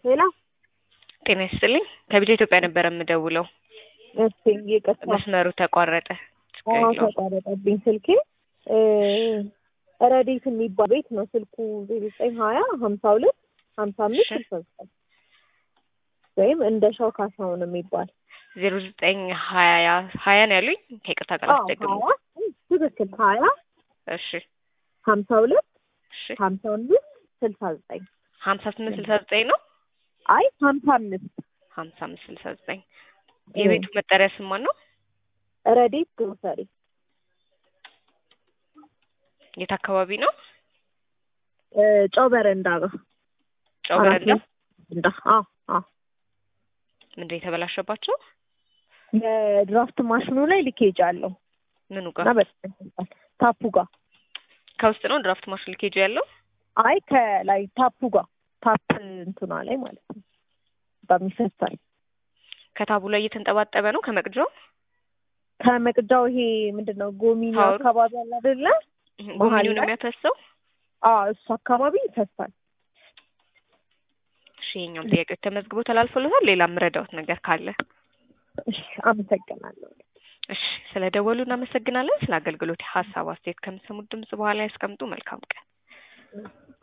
ሄሎ ጤና ይስጥልኝ ከቢጃ ኢትዮጵያ ነበር የምደውለው። እሺ ይቅርታ መስመሩ ተቋረጠ። ችግር አዎ የለውም። ተቋረጠብኝ ስልኬ እ ረዴት የሚባል ቤት ነው ስልኩ ዘጠኝ ሀያ ሀምሳ ሁለት ሀምሳ አምስት እሺ። ስልሳ ዘጠኝ ወይም እንደ ሻው ካሳሁን የሚባል ዜሮ ዘጠኝ ሀያ ሀያ ነው ያሉኝ። ከይቅርታ ጋር አዎ አስደግሙ። ሀያ ትክክል ሀያ እሺ ሀምሳ ሁለት እሺ ሀምሳ አምስት ስልሳ ዘጠኝ ሀምሳ ስምንት ስልሳ ዘጠኝ ነው። አይ ሀምሳ አምስት ሀምሳ አምስት ስልሳ ዘጠኝ የቤቱ መጠሪያ ስም ማን ነው? ረዴት ግሮሰሪ የት አካባቢ ነው? እ ጨው በረንዳ ጋር ጨው በረንዳ። እንዳ አዎ አዎ ምንድን ነው የተበላሸባቸው? የድራፍት ማሽኑ ላይ ሊኬጅ አለው ምኑ እና ጋር? በጣም ይፈሳል። ታፑ ጋር ከውስጥ ነው ድራፍት ማሽን ልኬጁ ያለው? አይ ከላይ ታፑ ጋር ታፕ እንትኗ ላይ ማለት ነው። በጣም ይፈሳል። ከታቡ ላይ እየተንጠባጠበ ነው ከመቅጃው? ከመቅጃው ይሄ ምንድን ነው ጎሚኒ ታወሩ? አካባቢ አለ አይደለ? ጎሚኒው ነው ላይ? የሚያፈሰው? አዎ እሱ አካባቢ ይፈሳል። እሺ የኛም ጥያቄዎች ተመዝግቦ ተላልፎለታል። ሌላ የምረዳውት ነገር ካለ እሺ አመሰግናለሁ። እሺ ስለ ደወሉ እናመሰግናለን። ስለ አገልግሎት ሀሳብ አስተያየት ከምሰሙት ድምጽ በኋላ ያስቀምጡ። መልካም ቀን።